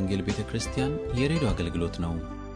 ወንጌል ቤተ ክርስቲያን የሬዲዮ አገልግሎት ነው።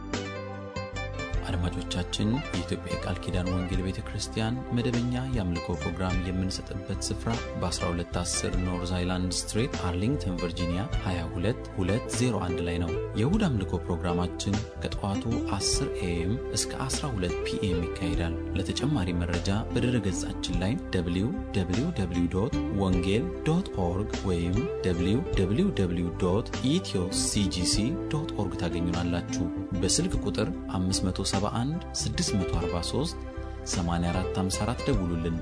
አድማጮቻችን፣ የኢትዮጵያ የቃል ኪዳን ወንጌል ቤተ ክርስቲያን መደበኛ የአምልኮ ፕሮግራም የምንሰጥበት ስፍራ በ1210 ኖርዝ አይላንድ ስትሬት አርሊንግተን ቨርጂኒያ 22201 ላይ ነው። የእሁድ አምልኮ ፕሮግራማችን ከጠዋቱ 10 ኤኤም እስከ 12 ፒኤም ይካሄዳል። ለተጨማሪ መረጃ በድረ ገጻችን ላይ www ወንጌል ዶት ኦርግ ወይም www ኢትዮ ሲጂሲ ዶት ኦርግ ታገኙናላችሁ። በስልክ ቁጥር 571 643 8454 ደውሉልን።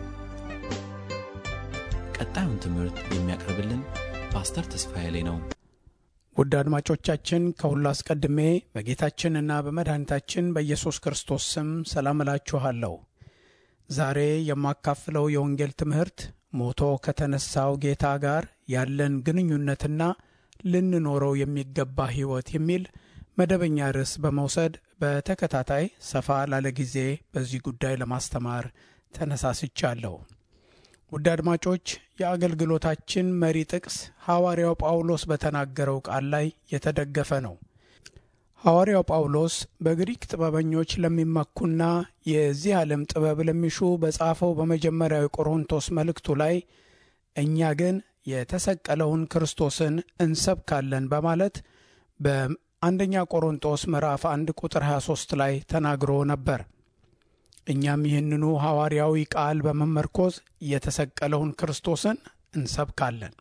ቀጣዩን ትምህርት የሚያቀርብልን ፓስተር ተስፋዬ ላይ ነው። ውድ አድማጮቻችን ከሁሉ አስቀድሜ በጌታችንና በመድኃኒታችን በኢየሱስ ክርስቶስ ስም ሰላም እላችኋለሁ። ዛሬ የማካፍለው የወንጌል ትምህርት ሞቶ ከተነሳው ጌታ ጋር ያለን ግንኙነትና ልንኖረው የሚገባ ሕይወት የሚል መደበኛ ርዕስ በመውሰድ በተከታታይ ሰፋ ላለ ጊዜ በዚህ ጉዳይ ለማስተማር ተነሳስቻለሁ። ውድ አድማጮች የአገልግሎታችን መሪ ጥቅስ ሐዋርያው ጳውሎስ በተናገረው ቃል ላይ የተደገፈ ነው። ሐዋርያው ጳውሎስ በግሪክ ጥበበኞች ለሚመኩና የዚህ ዓለም ጥበብ ለሚሹ በጻፈው በመጀመሪያው የቆሮንቶስ መልእክቱ ላይ እኛ ግን የተሰቀለውን ክርስቶስን እንሰብካለን በማለት በአንደኛ ቆሮንቶስ ምዕራፍ 1 ቁጥር 23 ላይ ተናግሮ ነበር። እኛም ይህንኑ ሐዋርያዊ ቃል በመመርኮዝ የተሰቀለውን ክርስቶስን እንሰብካለን።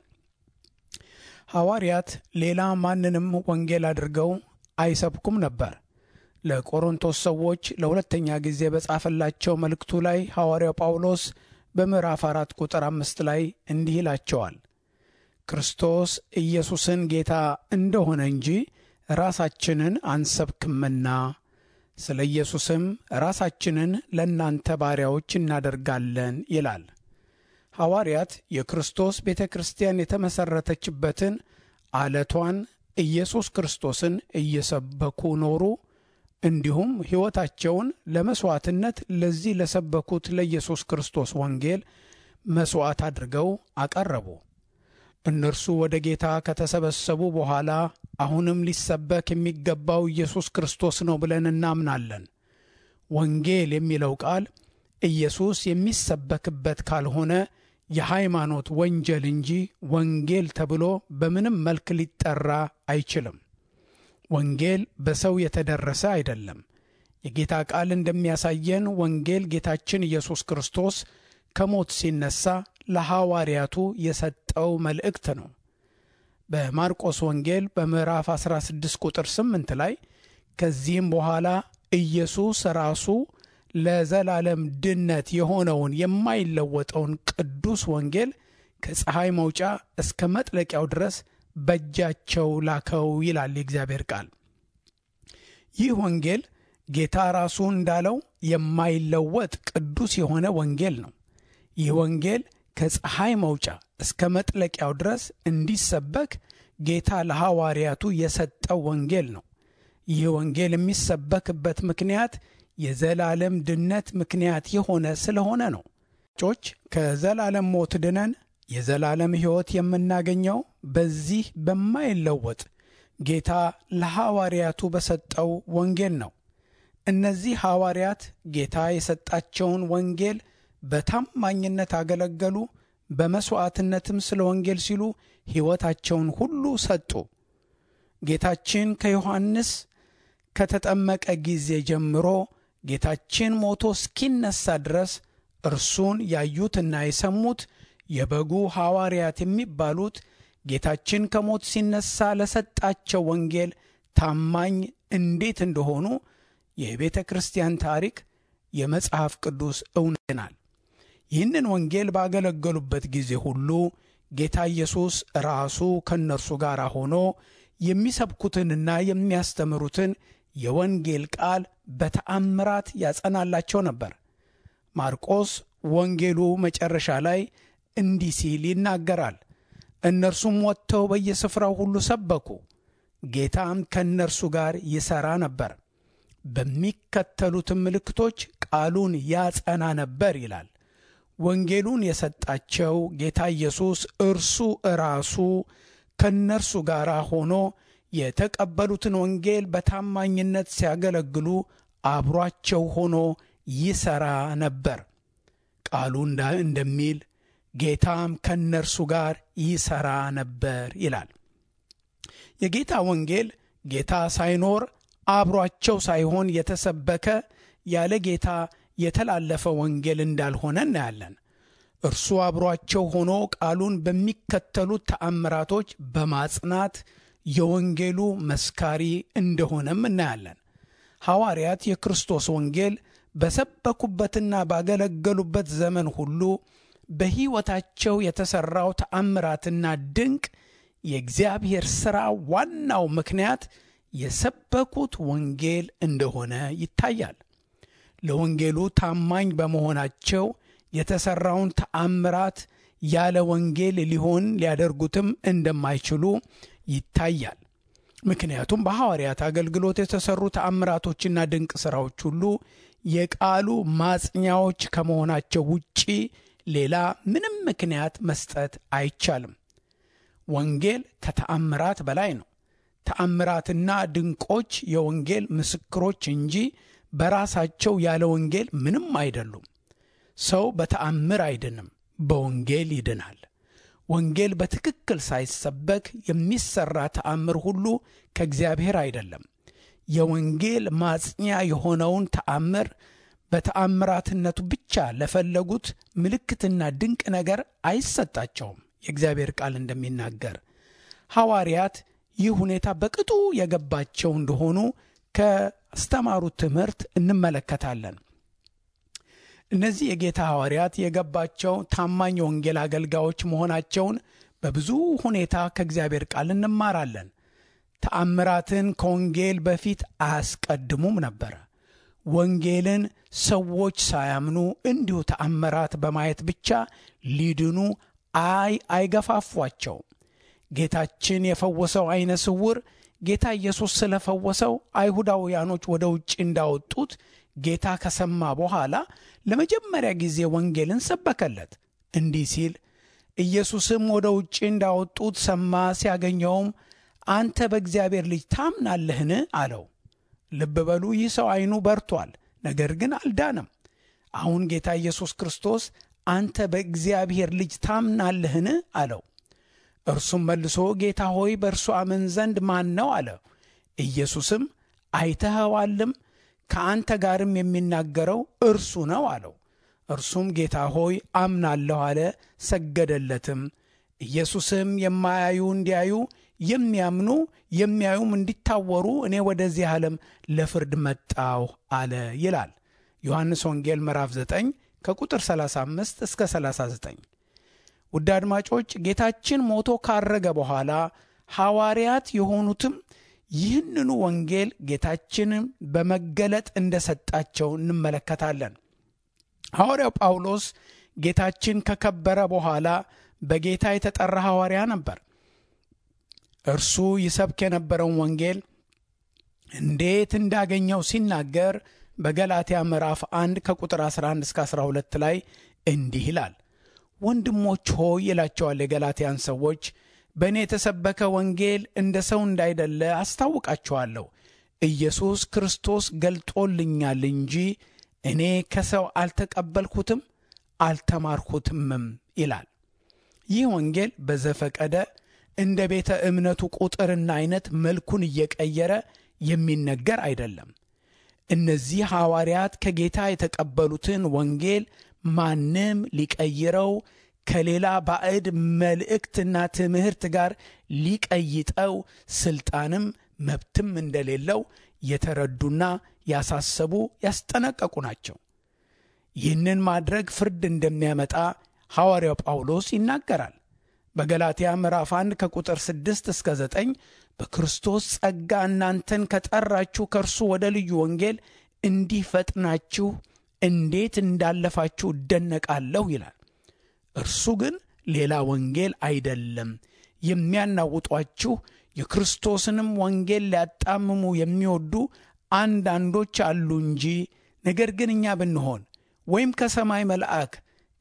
ሐዋርያት ሌላ ማንንም ወንጌል አድርገው አይሰብኩም ነበር። ለቆሮንቶስ ሰዎች ለሁለተኛ ጊዜ በጻፈላቸው መልእክቱ ላይ ሐዋርያው ጳውሎስ በምዕራፍ አራት ቁጥር አምስት ላይ እንዲህ ይላቸዋል ክርስቶስ ኢየሱስን ጌታ እንደሆነ እንጂ ራሳችንን አንሰብክምና ስለ ኢየሱስም ራሳችንን ለእናንተ ባሪያዎች እናደርጋለን ይላል። ሐዋርያት የክርስቶስ ቤተ ክርስቲያን የተመሠረተችበትን አለቷን ኢየሱስ ክርስቶስን እየሰበኩ ኖሩ። እንዲሁም ሕይወታቸውን ለመሥዋዕትነት ለዚህ ለሰበኩት ለኢየሱስ ክርስቶስ ወንጌል መሥዋዕት አድርገው አቀረቡ። እነርሱ ወደ ጌታ ከተሰበሰቡ በኋላ አሁንም ሊሰበክ የሚገባው ኢየሱስ ክርስቶስ ነው ብለን እናምናለን። ወንጌል የሚለው ቃል ኢየሱስ የሚሰበክበት ካልሆነ የሃይማኖት ወንጀል እንጂ ወንጌል ተብሎ በምንም መልክ ሊጠራ አይችልም። ወንጌል በሰው የተደረሰ አይደለም። የጌታ ቃል እንደሚያሳየን ወንጌል ጌታችን ኢየሱስ ክርስቶስ ከሞት ሲነሳ ለሐዋርያቱ የሰጠው መልእክት ነው። በማርቆስ ወንጌል በምዕራፍ 16 ቁጥር 8 ላይ ከዚህም በኋላ ኢየሱስ ራሱ ለዘላለም ድነት የሆነውን የማይለወጠውን ቅዱስ ወንጌል ከፀሐይ መውጫ እስከ መጥለቂያው ድረስ በእጃቸው ላከው ይላል የእግዚአብሔር ቃል። ይህ ወንጌል ጌታ ራሱ እንዳለው የማይለወጥ ቅዱስ የሆነ ወንጌል ነው። ይህ ወንጌል ከፀሐይ መውጫ እስከ መጥለቂያው ድረስ እንዲሰበክ ጌታ ለሐዋርያቱ የሰጠው ወንጌል ነው። ይህ ወንጌል የሚሰበክበት ምክንያት የዘላለም ድነት ምክንያት የሆነ ስለሆነ ነው። ጮች ከዘላለም ሞት ድነን የዘላለም ሕይወት የምናገኘው በዚህ በማይለወጥ ጌታ ለሐዋርያቱ በሰጠው ወንጌል ነው። እነዚህ ሐዋርያት ጌታ የሰጣቸውን ወንጌል በታማኝነት አገለገሉ። በመሥዋዕትነትም ስለ ወንጌል ሲሉ ሕይወታቸውን ሁሉ ሰጡ። ጌታችን ከዮሐንስ ከተጠመቀ ጊዜ ጀምሮ ጌታችን ሞቶ እስኪነሳ ድረስ እርሱን ያዩትና የሰሙት የበጉ ሐዋርያት የሚባሉት ጌታችን ከሞት ሲነሳ ለሰጣቸው ወንጌል ታማኝ እንዴት እንደሆኑ የቤተ ክርስቲያን ታሪክ የመጽሐፍ ቅዱስ እውነናል። ይህንን ወንጌል ባገለገሉበት ጊዜ ሁሉ ጌታ ኢየሱስ ራሱ ከእነርሱ ጋር ሆኖ የሚሰብኩትንና የሚያስተምሩትን የወንጌል ቃል በተአምራት ያጸናላቸው ነበር። ማርቆስ ወንጌሉ መጨረሻ ላይ እንዲህ ሲል ይናገራል። እነርሱም ወጥተው በየስፍራው ሁሉ ሰበኩ፣ ጌታም ከእነርሱ ጋር ይሠራ ነበር፣ በሚከተሉትም ምልክቶች ቃሉን ያጸና ነበር ይላል። ወንጌሉን የሰጣቸው ጌታ ኢየሱስ እርሱ እራሱ ከእነርሱ ጋር ሆኖ የተቀበሉትን ወንጌል በታማኝነት ሲያገለግሉ አብሯቸው ሆኖ ይሠራ ነበር። ቃሉ እንደሚል ጌታም ከእነርሱ ጋር ይሠራ ነበር ይላል። የጌታ ወንጌል ጌታ ሳይኖር አብሯቸው ሳይሆን የተሰበከ ያለ ጌታ የተላለፈ ወንጌል እንዳልሆነ እናያለን። እርሱ አብሯቸው ሆኖ ቃሉን በሚከተሉት ተአምራቶች በማጽናት የወንጌሉ መስካሪ እንደሆነም እናያለን። ሐዋርያት የክርስቶስ ወንጌል በሰበኩበትና ባገለገሉበት ዘመን ሁሉ በሕይወታቸው የተሠራው ተአምራትና ድንቅ የእግዚአብሔር ሥራ ዋናው ምክንያት የሰበኩት ወንጌል እንደሆነ ይታያል። ለወንጌሉ ታማኝ በመሆናቸው የተሠራውን ተአምራት ያለ ወንጌል ሊሆን ሊያደርጉትም እንደማይችሉ ይታያል። ምክንያቱም በሐዋርያት አገልግሎት የተሠሩ ተአምራቶችና ድንቅ ሥራዎች ሁሉ የቃሉ ማጽኛዎች ከመሆናቸው ውጪ ሌላ ምንም ምክንያት መስጠት አይቻልም። ወንጌል ከተአምራት በላይ ነው። ተአምራትና ድንቆች የወንጌል ምስክሮች እንጂ በራሳቸው ያለ ወንጌል ምንም አይደሉም። ሰው በተአምር አይድንም፣ በወንጌል ይድናል። ወንጌል በትክክል ሳይሰበክ የሚሰራ ተአምር ሁሉ ከእግዚአብሔር አይደለም። የወንጌል ማጽኛ የሆነውን ተአምር በተአምራትነቱ ብቻ ለፈለጉት ምልክትና ድንቅ ነገር አይሰጣቸውም። የእግዚአብሔር ቃል እንደሚናገር ሐዋርያት ይህ ሁኔታ በቅጡ የገባቸው እንደሆኑ ካስተማሩት ትምህርት እንመለከታለን። እነዚህ የጌታ ሐዋርያት የገባቸው ታማኝ የወንጌል አገልጋዮች መሆናቸውን በብዙ ሁኔታ ከእግዚአብሔር ቃል እንማራለን። ተአምራትን ከወንጌል በፊት አያስቀድሙም ነበረ። ወንጌልን ሰዎች ሳያምኑ እንዲሁ ተአምራት በማየት ብቻ ሊድኑ አይ አይገፋፏቸውም። ጌታችን የፈወሰው አይነ ስውር ጌታ ኢየሱስ ስለፈወሰው አይሁዳውያኖች ወደ ውጭ እንዳወጡት ጌታ ከሰማ በኋላ ለመጀመሪያ ጊዜ ወንጌልን ሰበከለት እንዲህ ሲል ኢየሱስም ወደ ውጭ እንዳወጡት ሰማ። ሲያገኘውም አንተ በእግዚአብሔር ልጅ ታምናለህን? አለው። ልብ በሉ፣ ይህ ሰው አይኑ በርቷል፣ ነገር ግን አልዳነም። አሁን ጌታ ኢየሱስ ክርስቶስ አንተ በእግዚአብሔር ልጅ ታምናለህን? አለው። እርሱም መልሶ ጌታ ሆይ በእርሱ አምን ዘንድ ማን ነው? አለ። ኢየሱስም አይተኸዋልም፣ ከአንተ ጋርም የሚናገረው እርሱ ነው አለው። እርሱም ጌታ ሆይ አምናለሁ አለ፣ ሰገደለትም። ኢየሱስም የማያዩ እንዲያዩ የሚያምኑ የሚያዩም እንዲታወሩ እኔ ወደዚህ ዓለም ለፍርድ መጣሁ አለ ይላል ዮሐንስ ወንጌል ምዕራፍ 9 ከቁጥር 35 እስከ 39። ውድ አድማጮች ጌታችን ሞቶ ካረገ በኋላ ሐዋርያት የሆኑትም ይህንኑ ወንጌል ጌታችንን በመገለጥ እንደሰጣቸው እንመለከታለን። ሐዋርያው ጳውሎስ ጌታችን ከከበረ በኋላ በጌታ የተጠራ ሐዋርያ ነበር። እርሱ ይሰብክ የነበረውን ወንጌል እንዴት እንዳገኘው ሲናገር በገላትያ ምዕራፍ 1 ከቁጥር 11 እስከ 12 ላይ እንዲህ ይላል። ወንድሞች ሆይ ይላቸዋል የገላትያን ሰዎች በእኔ የተሰበከ ወንጌል እንደ ሰው እንዳይደለ አስታውቃችኋለሁ። ኢየሱስ ክርስቶስ ገልጦልኛል እንጂ እኔ ከሰው አልተቀበልኩትም አልተማርኩትምም ይላል። ይህ ወንጌል በዘፈቀደ እንደ ቤተ እምነቱ ቁጥርና አይነት መልኩን እየቀየረ የሚነገር አይደለም። እነዚህ ሐዋርያት ከጌታ የተቀበሉትን ወንጌል ማንም ሊቀይረው ከሌላ ባዕድ መልእክትና ትምህርት ጋር ሊቀይጠው ስልጣንም መብትም እንደሌለው የተረዱና ያሳሰቡ ያስጠነቀቁ ናቸው። ይህንን ማድረግ ፍርድ እንደሚያመጣ ሐዋርያው ጳውሎስ ይናገራል። በገላትያ ምዕራፍ 1 ከቁጥር 6 እስከ 9 በክርስቶስ ጸጋ እናንተን ከጠራችሁ ከእርሱ ወደ ልዩ ወንጌል እንዲህ ፈጥናችሁ እንዴት እንዳለፋችሁ እደነቃለሁ ይላል። እርሱ ግን ሌላ ወንጌል አይደለም። የሚያናውጧችሁ የክርስቶስንም ወንጌል ሊያጣምሙ የሚወዱ አንዳንዶች አሉ እንጂ፣ ነገር ግን እኛ ብንሆን ወይም ከሰማይ መልአክ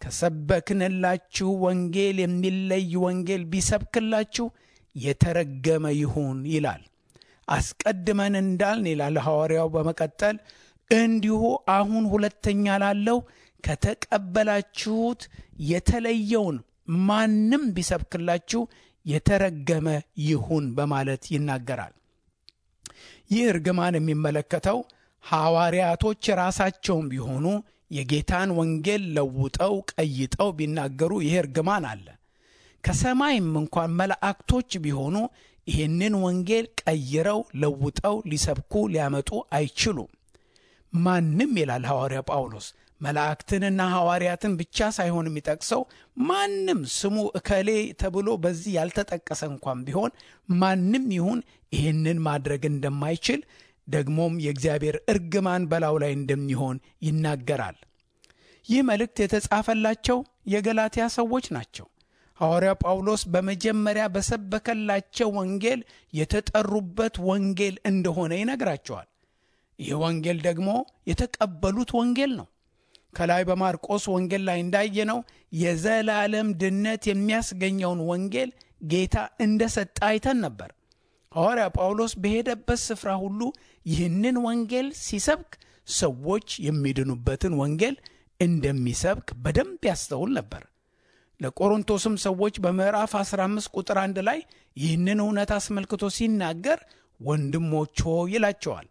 ከሰበክንላችሁ ወንጌል የሚለይ ወንጌል ቢሰብክላችሁ የተረገመ ይሁን ይላል። አስቀድመን እንዳልን ይላል ሐዋርያው በመቀጠል እንዲሁ አሁን ሁለተኛ ላለው ከተቀበላችሁት የተለየውን ማንም ቢሰብክላችሁ የተረገመ ይሁን በማለት ይናገራል። ይህ እርግማን የሚመለከተው ሐዋርያቶች ራሳቸውም ቢሆኑ የጌታን ወንጌል ለውጠው ቀይጠው ቢናገሩ ይህ እርግማን አለ። ከሰማይም እንኳን መላእክቶች ቢሆኑ ይህንን ወንጌል ቀይረው ለውጠው ሊሰብኩ ሊያመጡ አይችሉም። ማንም ይላል ሐዋርያ ጳውሎስ መላእክትንና ሐዋርያትን ብቻ ሳይሆን የሚጠቅሰው ማንም ስሙ እከሌ ተብሎ በዚህ ያልተጠቀሰ እንኳን ቢሆን ማንም ይሁን ይህንን ማድረግ እንደማይችል ደግሞም የእግዚአብሔር እርግማን በላዩ ላይ እንደሚሆን ይናገራል። ይህ መልእክት የተጻፈላቸው የገላትያ ሰዎች ናቸው። ሐዋርያ ጳውሎስ በመጀመሪያ በሰበከላቸው ወንጌል የተጠሩበት ወንጌል እንደሆነ ይነግራቸዋል። ይህ ወንጌል ደግሞ የተቀበሉት ወንጌል ነው። ከላይ በማርቆስ ወንጌል ላይ እንዳየነው የዘላለም ድነት የሚያስገኘውን ወንጌል ጌታ እንደ ሰጠ አይተን ነበር። ሐዋርያ ጳውሎስ በሄደበት ስፍራ ሁሉ ይህንን ወንጌል ሲሰብክ ሰዎች የሚድኑበትን ወንጌል እንደሚሰብክ በደንብ ያስተውል ነበር። ለቆሮንቶስም ሰዎች በምዕራፍ 15 ቁጥር አንድ ላይ ይህንን እውነት አስመልክቶ ሲናገር ወንድሞች ሆይ ይላቸዋል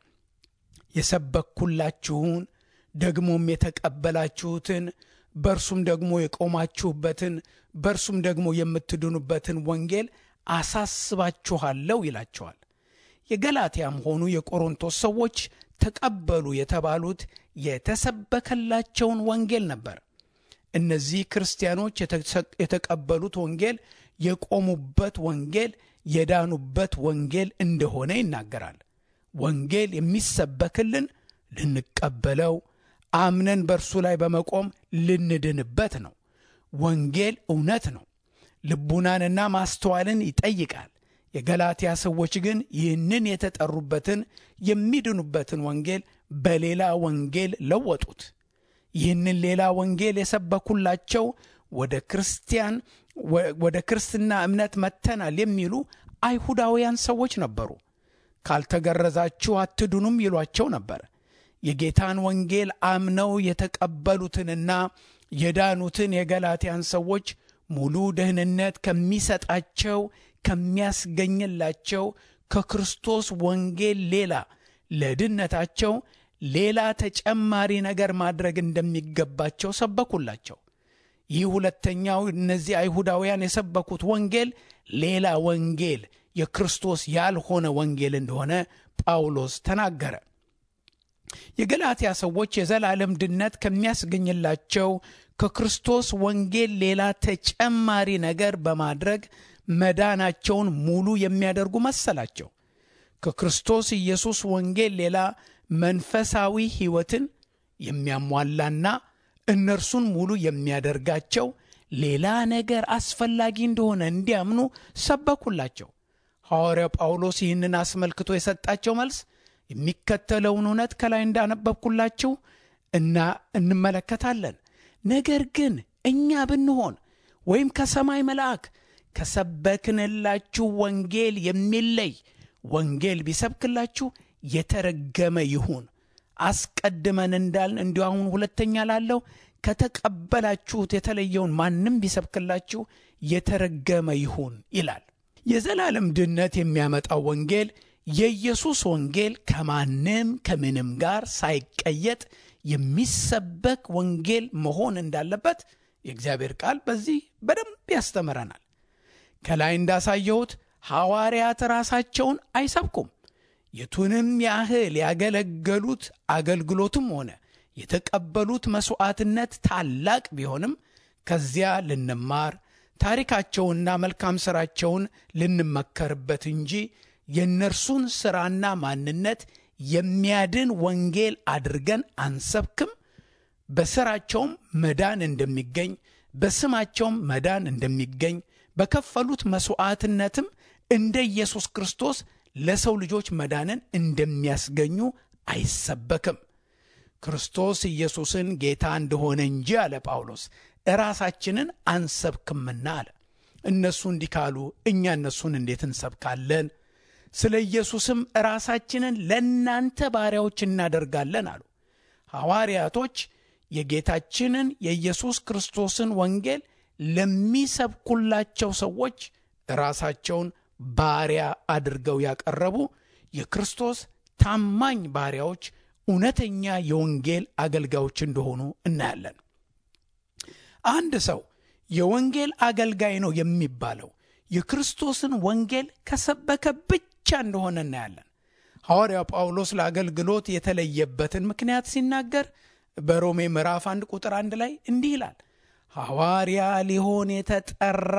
የሰበኩላችሁን ደግሞም የተቀበላችሁትን በእርሱም ደግሞ የቆማችሁበትን በእርሱም ደግሞ የምትድኑበትን ወንጌል አሳስባችኋለሁ ይላቸዋል። የገላትያም ሆኑ የቆሮንቶስ ሰዎች ተቀበሉ የተባሉት የተሰበከላቸውን ወንጌል ነበር። እነዚህ ክርስቲያኖች የተቀበሉት ወንጌል የቆሙበት ወንጌል፣ የዳኑበት ወንጌል እንደሆነ ይናገራል። ወንጌል የሚሰበክልን ልንቀበለው አምነን በእርሱ ላይ በመቆም ልንድንበት ነው። ወንጌል እውነት ነው። ልቡናንና ማስተዋልን ይጠይቃል። የገላትያ ሰዎች ግን ይህንን የተጠሩበትን የሚድኑበትን ወንጌል በሌላ ወንጌል ለወጡት። ይህንን ሌላ ወንጌል የሰበኩላቸው ወደ ክርስቲያን ወደ ክርስትና እምነት መጥተናል የሚሉ አይሁዳውያን ሰዎች ነበሩ። ካልተገረዛችሁ አትድኑም ይሏቸው ነበር። የጌታን ወንጌል አምነው የተቀበሉትንና የዳኑትን የገላትያን ሰዎች ሙሉ ደህንነት ከሚሰጣቸው ከሚያስገኝላቸው ከክርስቶስ ወንጌል ሌላ ለድነታቸው ሌላ ተጨማሪ ነገር ማድረግ እንደሚገባቸው ሰበኩላቸው። ይህ ሁለተኛው እነዚህ አይሁዳውያን የሰበኩት ወንጌል ሌላ ወንጌል የክርስቶስ ያልሆነ ወንጌል እንደሆነ ጳውሎስ ተናገረ። የገላትያ ሰዎች የዘላለም ድነት ከሚያስገኝላቸው ከክርስቶስ ወንጌል ሌላ ተጨማሪ ነገር በማድረግ መዳናቸውን ሙሉ የሚያደርጉ መሰላቸው። ከክርስቶስ ኢየሱስ ወንጌል ሌላ መንፈሳዊ ሕይወትን የሚያሟላና እነርሱን ሙሉ የሚያደርጋቸው ሌላ ነገር አስፈላጊ እንደሆነ እንዲያምኑ ሰበኩላቸው። ሐዋርያው ጳውሎስ ይህንን አስመልክቶ የሰጣቸው መልስ የሚከተለውን እውነት ከላይ እንዳነበብኩላችሁ እና እንመለከታለን። ነገር ግን እኛ ብንሆን ወይም ከሰማይ መልአክ ከሰበክንላችሁ ወንጌል የሚለይ ወንጌል ቢሰብክላችሁ የተረገመ ይሁን። አስቀድመን እንዳልን እንዲሁ አሁን ሁለተኛ ላለው ከተቀበላችሁት የተለየውን ማንም ቢሰብክላችሁ የተረገመ ይሁን ይላል። የዘላለም ድነት የሚያመጣው ወንጌል የኢየሱስ ወንጌል ከማንም ከምንም ጋር ሳይቀየጥ የሚሰበክ ወንጌል መሆን እንዳለበት የእግዚአብሔር ቃል በዚህ በደንብ ያስተምረናል። ከላይ እንዳሳየሁት ሐዋርያት ራሳቸውን አይሰብኩም። የቱንም ያህል ያገለገሉት አገልግሎትም ሆነ የተቀበሉት መሥዋዕትነት ታላቅ ቢሆንም ከዚያ ልንማር ታሪካቸውንና መልካም ሥራቸውን ልንመከርበት እንጂ የእነርሱን ሥራና ማንነት የሚያድን ወንጌል አድርገን አንሰብክም። በሥራቸውም መዳን እንደሚገኝ፣ በስማቸውም መዳን እንደሚገኝ፣ በከፈሉት መሥዋዕትነትም እንደ ኢየሱስ ክርስቶስ ለሰው ልጆች መዳንን እንደሚያስገኙ አይሰበክም። ክርስቶስ ኢየሱስን ጌታ እንደሆነ እንጂ አለ ጳውሎስ እራሳችንን አንሰብክምና አለ። እነሱ እንዲህ ካሉ እኛ እነሱን እንዴት እንሰብካለን? ስለ ኢየሱስም ራሳችንን ለእናንተ ባሪያዎች እናደርጋለን አሉ። ሐዋርያቶች የጌታችንን የኢየሱስ ክርስቶስን ወንጌል ለሚሰብኩላቸው ሰዎች ራሳቸውን ባሪያ አድርገው ያቀረቡ የክርስቶስ ታማኝ ባሪያዎች፣ እውነተኛ የወንጌል አገልጋዮች እንደሆኑ እናያለን። አንድ ሰው የወንጌል አገልጋይ ነው የሚባለው የክርስቶስን ወንጌል ከሰበከ ብቻ እንደሆነ እናያለን። ሐዋርያው ጳውሎስ ለአገልግሎት የተለየበትን ምክንያት ሲናገር በሮሜ ምዕራፍ አንድ ቁጥር አንድ ላይ እንዲህ ይላል ሐዋርያ ሊሆን የተጠራ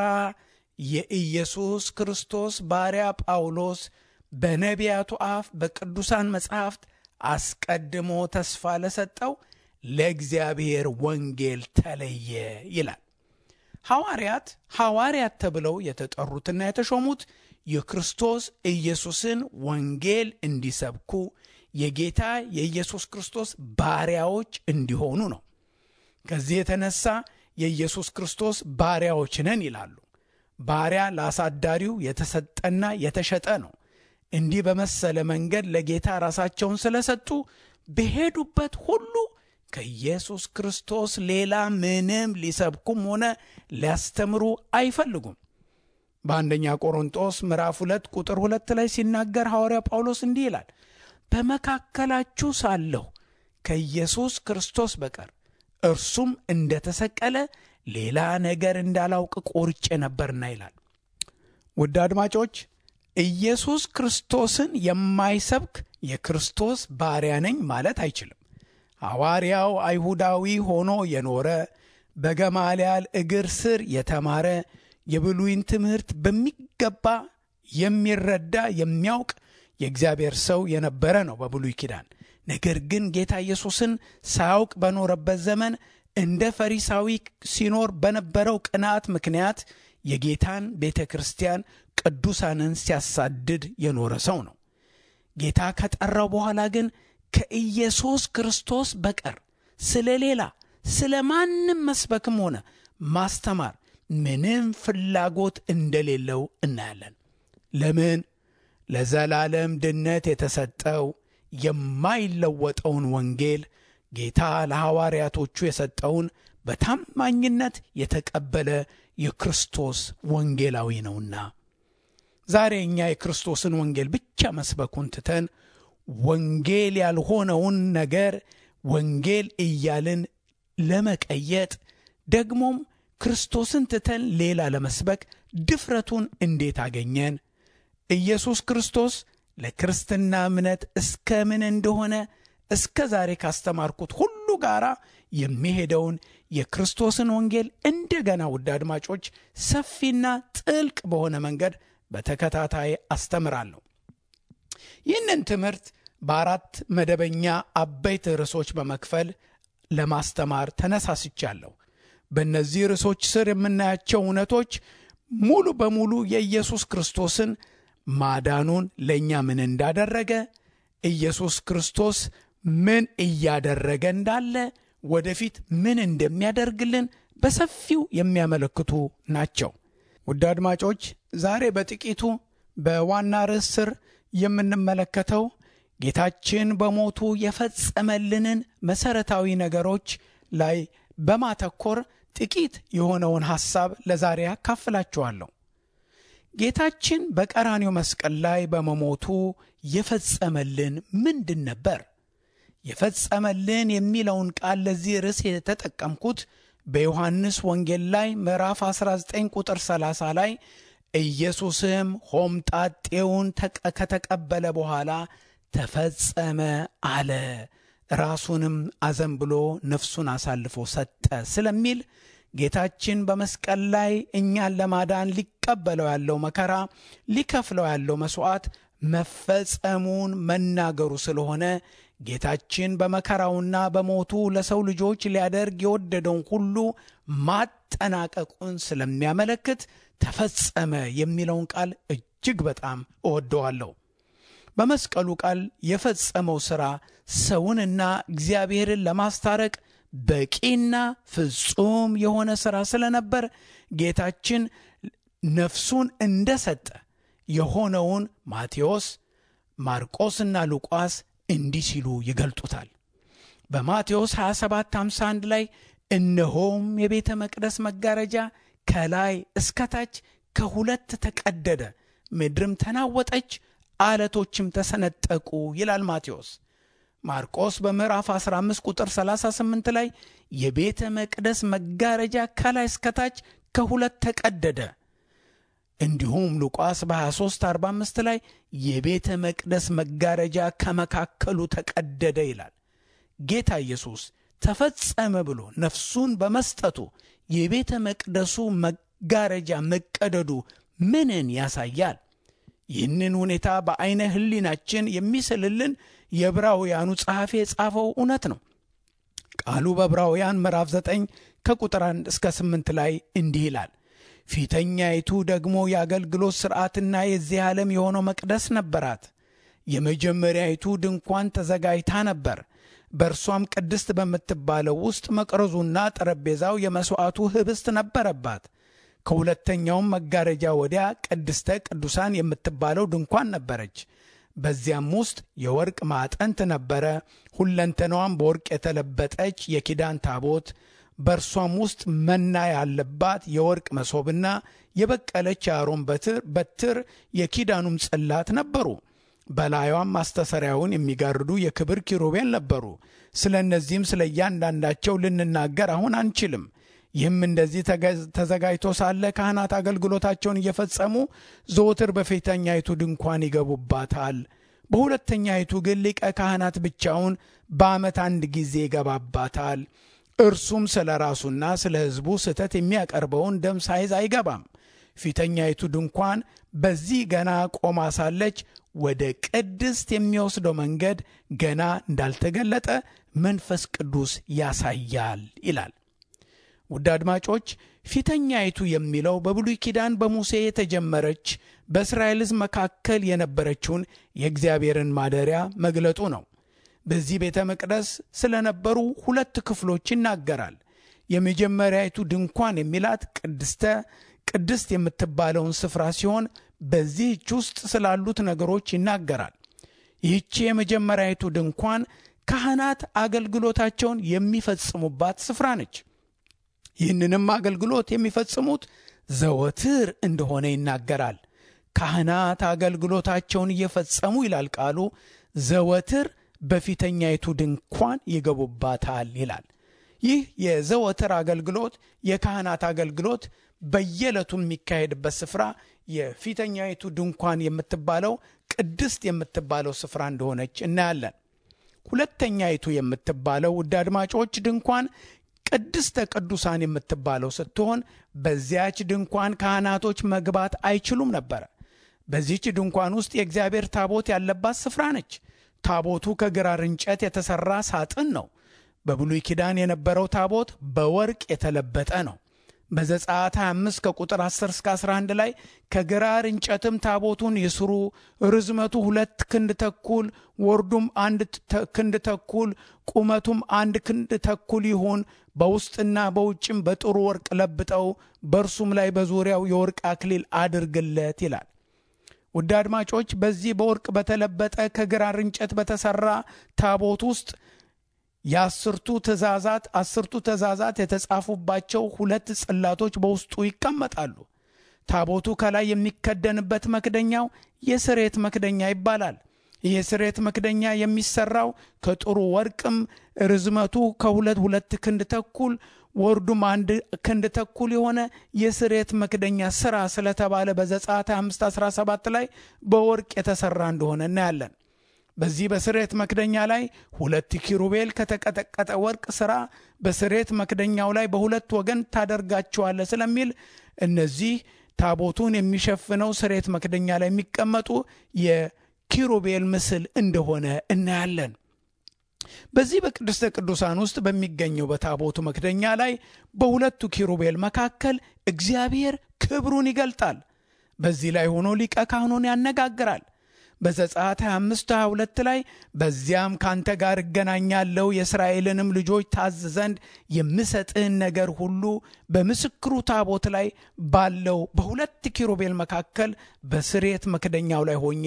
የኢየሱስ ክርስቶስ ባሪያ ጳውሎስ በነቢያቱ አፍ በቅዱሳን መጻሕፍት አስቀድሞ ተስፋ ለሰጠው ለእግዚአብሔር ወንጌል ተለየ ይላል። ሐዋርያት ሐዋርያት ተብለው የተጠሩትና የተሾሙት የክርስቶስ ኢየሱስን ወንጌል እንዲሰብኩ የጌታ የኢየሱስ ክርስቶስ ባሪያዎች እንዲሆኑ ነው። ከዚህ የተነሳ የኢየሱስ ክርስቶስ ባሪያዎች ነን ይላሉ። ባሪያ ለአሳዳሪው የተሰጠና የተሸጠ ነው። እንዲህ በመሰለ መንገድ ለጌታ ራሳቸውን ስለሰጡ በሄዱበት ሁሉ ከኢየሱስ ክርስቶስ ሌላ ምንም ሊሰብኩም ሆነ ሊያስተምሩ አይፈልጉም። በአንደኛ ቆሮንጦስ ምዕራፍ ሁለት ቁጥር ሁለት ላይ ሲናገር ሐዋርያ ጳውሎስ እንዲህ ይላል፣ በመካከላችሁ ሳለሁ ከኢየሱስ ክርስቶስ በቀር እርሱም እንደተሰቀለ ሌላ ነገር እንዳላውቅ ቆርጬ ነበርና ይላል። ውድ አድማጮች ኢየሱስ ክርስቶስን የማይሰብክ የክርስቶስ ባሪያ ነኝ ማለት አይችልም። ሐዋርያው አይሁዳዊ ሆኖ የኖረ በገማልያል እግር ስር የተማረ የብሉይን ትምህርት በሚገባ የሚረዳ የሚያውቅ የእግዚአብሔር ሰው የነበረ ነው በብሉይ ኪዳን። ነገር ግን ጌታ ኢየሱስን ሳያውቅ በኖረበት ዘመን እንደ ፈሪሳዊ ሲኖር በነበረው ቅንዓት ምክንያት የጌታን ቤተ ክርስቲያን ቅዱሳንን ሲያሳድድ የኖረ ሰው ነው። ጌታ ከጠራው በኋላ ግን ከኢየሱስ ክርስቶስ በቀር ስለ ሌላ ስለ ማንም መስበክም ሆነ ማስተማር ምንም ፍላጎት እንደሌለው እናያለን። ለምን? ለዘላለም ድነት የተሰጠው የማይለወጠውን ወንጌል ጌታ ለሐዋርያቶቹ የሰጠውን በታማኝነት የተቀበለ የክርስቶስ ወንጌላዊ ነውና። ዛሬ እኛ የክርስቶስን ወንጌል ብቻ መስበኩን ትተን ወንጌል ያልሆነውን ነገር ወንጌል እያልን ለመቀየጥ ደግሞም ክርስቶስን ትተን ሌላ ለመስበክ ድፍረቱን እንዴት አገኘን? ኢየሱስ ክርስቶስ ለክርስትና እምነት እስከ ምን እንደሆነ እስከ ዛሬ ካስተማርኩት ሁሉ ጋር የሚሄደውን የክርስቶስን ወንጌል እንደገና ውድ አድማጮች ሰፊና ጥልቅ በሆነ መንገድ በተከታታይ አስተምራለሁ። ይህንን ትምህርት በአራት መደበኛ አበይት ርዕሶች በመክፈል ለማስተማር ተነሳስቻለሁ። በእነዚህ ርዕሶች ስር የምናያቸው እውነቶች ሙሉ በሙሉ የኢየሱስ ክርስቶስን ማዳኑን ለእኛ ምን እንዳደረገ፣ ኢየሱስ ክርስቶስ ምን እያደረገ እንዳለ፣ ወደፊት ምን እንደሚያደርግልን በሰፊው የሚያመለክቱ ናቸው። ውድ አድማጮች ዛሬ በጥቂቱ በዋና ርዕስ ስር የምንመለከተው ጌታችን በሞቱ የፈጸመልንን መሠረታዊ ነገሮች ላይ በማተኮር ጥቂት የሆነውን ሐሳብ ለዛሬ ያካፍላችኋለሁ። ጌታችን በቀራኔው መስቀል ላይ በመሞቱ የፈጸመልን ምንድን ነበር? የፈጸመልን የሚለውን ቃል ለዚህ ርዕስ የተጠቀምኩት በዮሐንስ ወንጌል ላይ ምዕራፍ 19 ቁጥር 30 ላይ ኢየሱስም ሆምጣጤውን ከተቀበለ በኋላ ተፈጸመ አለ፣ ራሱንም አዘንብሎ ነፍሱን አሳልፎ ሰጠ ስለሚል ጌታችን በመስቀል ላይ እኛን ለማዳን ሊቀበለው ያለው መከራ፣ ሊከፍለው ያለው መሥዋዕት መፈጸሙን መናገሩ ስለሆነ ጌታችን በመከራውና በሞቱ ለሰው ልጆች ሊያደርግ የወደደውን ሁሉ ማጠናቀቁን ስለሚያመለክት ተፈጸመ የሚለውን ቃል እጅግ በጣም እወደዋለሁ። በመስቀሉ ቃል የፈጸመው ሥራ ሰውንና እግዚአብሔርን ለማስታረቅ በቂና ፍጹም የሆነ ሥራ ስለነበር ጌታችን ነፍሱን እንደሰጠ የሆነውን ማቴዎስ፣ ማርቆስና ሉቃስ እንዲህ ሲሉ ይገልጡታል። በማቴዎስ 2751 ላይ እነሆም የቤተ መቅደስ መጋረጃ ከላይ እስከታች ከሁለት ተቀደደ፣ ምድርም ተናወጠች፣ አለቶችም ተሰነጠቁ ይላል ማቴዎስ። ማርቆስ በምዕራፍ 15 ቁጥር 38 ላይ የቤተ መቅደስ መጋረጃ ከላይ እስከታች ከሁለት ተቀደደ። እንዲሁም ሉቃስ በ23 45 ላይ የቤተ መቅደስ መጋረጃ ከመካከሉ ተቀደደ ይላል። ጌታ ኢየሱስ ተፈጸመ ብሎ ነፍሱን በመስጠቱ የቤተ መቅደሱ መጋረጃ መቀደዱ ምንን ያሳያል? ይህንን ሁኔታ በዐይነ ሕሊናችን የሚስልልን የዕብራውያኑ ጸሐፊ የጻፈው እውነት ነው። ቃሉ በዕብራውያን ምዕራፍ 9 ከቁጥር 1 እስከ 8 ላይ እንዲህ ይላል። ፊተኛይቱ ደግሞ የአገልግሎት ሥርዓትና የዚህ ዓለም የሆነው መቅደስ ነበራት። የመጀመሪያይቱ ድንኳን ተዘጋጅታ ነበር። በእርሷም ቅድስት በምትባለው ውስጥ መቅረዙና ጠረጴዛው የመሥዋዕቱ ኅብስት ነበረባት። ከሁለተኛውም መጋረጃ ወዲያ ቅድስተ ቅዱሳን የምትባለው ድንኳን ነበረች። በዚያም ውስጥ የወርቅ ማዕጠንት ነበረ። ሁለንተናዋም በወርቅ የተለበጠች የኪዳን ታቦት፣ በእርሷም ውስጥ መና ያለባት የወርቅ መሶብና የበቀለች የአሮን በትር በትር የኪዳኑም ጽላት ነበሩ። በላዩም ማስተሰሪያውን የሚጋርዱ የክብር ኪሩቤል ነበሩ። ስለ እነዚህም ስለ እያንዳንዳቸው ልንናገር አሁን አንችልም። ይህም እንደዚህ ተዘጋጅቶ ሳለ ካህናት አገልግሎታቸውን እየፈጸሙ ዘወትር በፊተኛይቱ ድንኳን ይገቡባታል። በሁለተኛይቱ ግን ሊቀ ካህናት ብቻውን በዓመት አንድ ጊዜ ይገባባታል። እርሱም ስለ ራሱና ስለ ሕዝቡ ስህተት የሚያቀርበውን ደም ሳይዝ አይገባም። ፊተኛይቱ ድንኳን በዚህ ገና ቆማ ሳለች ወደ ቅድስት የሚወስደው መንገድ ገና እንዳልተገለጠ መንፈስ ቅዱስ ያሳያል ይላል። ውድ አድማጮች ፊተኛይቱ የሚለው በብሉይ ኪዳን በሙሴ የተጀመረች በእስራኤል ሕዝብ መካከል የነበረችውን የእግዚአብሔርን ማደሪያ መግለጡ ነው። በዚህ ቤተ መቅደስ ስለነበሩ ሁለት ክፍሎች ይናገራል። የመጀመሪያይቱ ድንኳን የሚላት ቅድስተ ቅድስት የምትባለውን ስፍራ ሲሆን በዚህች ውስጥ ስላሉት ነገሮች ይናገራል። ይህቺ የመጀመሪያይቱ ድንኳን ካህናት አገልግሎታቸውን የሚፈጽሙባት ስፍራ ነች። ይህንንም አገልግሎት የሚፈጽሙት ዘወትር እንደሆነ ይናገራል። ካህናት አገልግሎታቸውን እየፈጸሙ ይላል ቃሉ ዘወትር በፊተኛይቱ ድንኳን ይገቡባታል ይላል። ይህ የዘወትር አገልግሎት የካህናት አገልግሎት በየዕለቱ የሚካሄድበት ስፍራ የፊተኛይቱ ድንኳን የምትባለው ቅድስት የምትባለው ስፍራ እንደሆነች እናያለን። ሁለተኛይቱ የምትባለው ውድ አድማጮች ድንኳን ቅድስተ ቅዱሳን የምትባለው ስትሆን በዚያች ድንኳን ካህናቶች መግባት አይችሉም ነበረ። በዚህች ድንኳን ውስጥ የእግዚአብሔር ታቦት ያለባት ስፍራ ነች። ታቦቱ ከግራር እንጨት የተሠራ ሳጥን ነው። በብሉይ ኪዳን የነበረው ታቦት በወርቅ የተለበጠ ነው። በዘጸአት 25 ከቁጥር 10 እስከ 11 ላይ ከግራር እንጨትም ታቦቱን ይስሩ፣ ርዝመቱ ሁለት ክንድ ተኩል፣ ወርዱም አንድ ክንድ ተኩል፣ ቁመቱም አንድ ክንድ ተኩል ይሁን፣ በውስጥና በውጭም በጥሩ ወርቅ ለብጠው፣ በእርሱም ላይ በዙሪያው የወርቅ አክሊል አድርግለት ይላል። ውድ አድማጮች በዚህ በወርቅ በተለበጠ ከግራር እንጨት በተሠራ ታቦት ውስጥ የአስርቱ ትእዛዛት አስርቱ ትእዛዛት የተጻፉባቸው ሁለት ጽላቶች በውስጡ ይቀመጣሉ። ታቦቱ ከላይ የሚከደንበት መክደኛው የስሬት መክደኛ ይባላል። ይህ የስሬት መክደኛ የሚሰራው ከጥሩ ወርቅም ርዝመቱ ከሁለት ሁለት ክንድ ተኩል ወርዱም አንድ ክንድ ተኩል የሆነ የስሬት መክደኛ ስራ ስለተባለ በዘጸአት 517 ላይ በወርቅ የተሰራ እንደሆነ እናያለን። በዚህ በስሬት መክደኛ ላይ ሁለት ኪሩቤል ከተቀጠቀጠ ወርቅ ሥራ በስሬት መክደኛው ላይ በሁለት ወገን ታደርጋቸዋለ ስለሚል እነዚህ ታቦቱን የሚሸፍነው ስሬት መክደኛ ላይ የሚቀመጡ የኪሩቤል ምስል እንደሆነ እናያለን። በዚህ በቅድስተ ቅዱሳን ውስጥ በሚገኘው በታቦቱ መክደኛ ላይ በሁለቱ ኪሩቤል መካከል እግዚአብሔር ክብሩን ይገልጣል። በዚህ ላይ ሆኖ ሊቀ ካህኑን ያነጋግራል። በዘጸአት 25 22 ላይ በዚያም ካንተ ጋር እገናኛለሁ የእስራኤልንም ልጆች ታዝ ዘንድ የምሰጥህን ነገር ሁሉ በምስክሩ ታቦት ላይ ባለው በሁለት ኪሩቤል መካከል በስሬት መክደኛው ላይ ሆኜ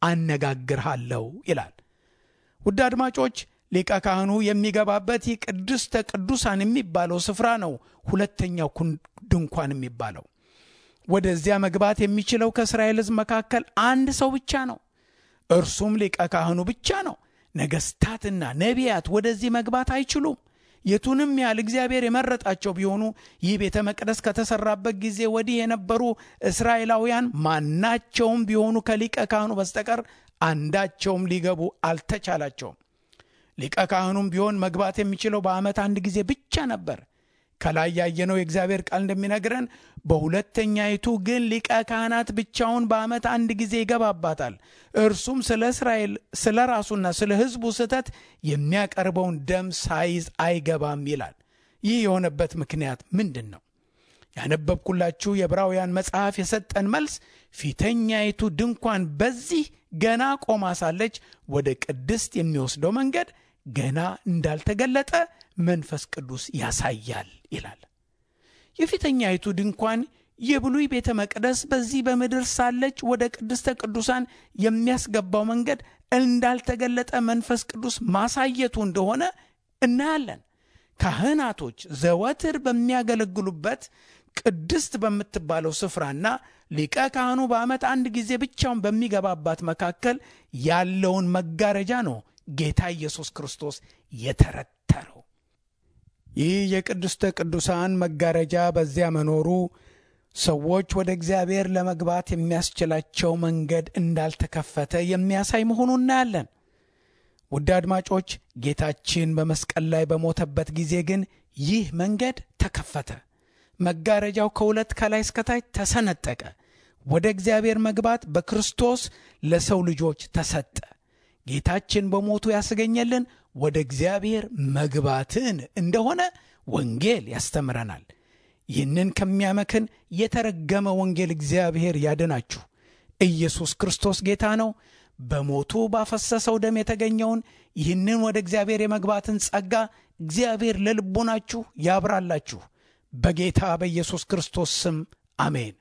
አነጋግርሃለሁ ይላል። ውድ አድማጮች ሊቀ ካህኑ የሚገባበት ይህ ቅድስተ ቅዱሳን የሚባለው ስፍራ ነው። ሁለተኛው ድንኳን የሚባለው ወደዚያ መግባት የሚችለው ከእስራኤል ሕዝብ መካከል አንድ ሰው ብቻ ነው። እርሱም ሊቀ ካህኑ ብቻ ነው። ነገሥታትና ነቢያት ወደዚህ መግባት አይችሉም። የቱንም ያህል እግዚአብሔር የመረጣቸው ቢሆኑ ይህ ቤተ መቅደስ ከተሰራበት ጊዜ ወዲህ የነበሩ እስራኤላውያን ማናቸውም ቢሆኑ ከሊቀ ካህኑ በስተቀር አንዳቸውም ሊገቡ አልተቻላቸውም። ሊቀ ካህኑም ቢሆን መግባት የሚችለው በዓመት አንድ ጊዜ ብቻ ነበር። ከላይ ያየነው የእግዚአብሔር ቃል እንደሚነግረን በሁለተኛይቱ ግን ሊቀ ካህናት ብቻውን በዓመት አንድ ጊዜ ይገባባታል። እርሱም ስለ እስራኤል ስለ ራሱና ስለ ሕዝቡ ስህተት የሚያቀርበውን ደም ሳይዝ አይገባም ይላል። ይህ የሆነበት ምክንያት ምንድን ነው? ያነበብኩላችሁ የዕብራውያን መጽሐፍ የሰጠን መልስ ፊተኛይቱ ድንኳን በዚህ ገና ቆማ ሳለች ወደ ቅድስት የሚወስደው መንገድ ገና እንዳልተገለጠ መንፈስ ቅዱስ ያሳያል ይላል። የፊተኛይቱ ድንኳን የብሉይ ቤተ መቅደስ በዚህ በምድር ሳለች ወደ ቅድስተ ቅዱሳን የሚያስገባው መንገድ እንዳልተገለጠ መንፈስ ቅዱስ ማሳየቱ እንደሆነ እናያለን። ካህናቶች ዘወትር በሚያገለግሉበት ቅድስት በምትባለው ስፍራና ሊቀ ካህኑ በዓመት አንድ ጊዜ ብቻውን በሚገባባት መካከል ያለውን መጋረጃ ነው ጌታ ኢየሱስ ክርስቶስ የተረተረው። ይህ የቅድስተ ቅዱሳን መጋረጃ በዚያ መኖሩ ሰዎች ወደ እግዚአብሔር ለመግባት የሚያስችላቸው መንገድ እንዳልተከፈተ የሚያሳይ መሆኑ እናያለን። ውድ አድማጮች፣ ጌታችን በመስቀል ላይ በሞተበት ጊዜ ግን ይህ መንገድ ተከፈተ። መጋረጃው ከሁለት ከላይ እስከታች ተሰነጠቀ። ወደ እግዚአብሔር መግባት በክርስቶስ ለሰው ልጆች ተሰጠ። ጌታችን በሞቱ ያስገኘልን ወደ እግዚአብሔር መግባትን እንደሆነ ወንጌል ያስተምረናል። ይህንን ከሚያመክን የተረገመ ወንጌል እግዚአብሔር ያድናችሁ። ኢየሱስ ክርስቶስ ጌታ ነው። በሞቱ ባፈሰሰው ደም የተገኘውን ይህንን ወደ እግዚአብሔር የመግባትን ጸጋ እግዚአብሔር ለልቦናችሁ ያብራላችሁ። በጌታ በኢየሱስ ክርስቶስ ስም አሜን።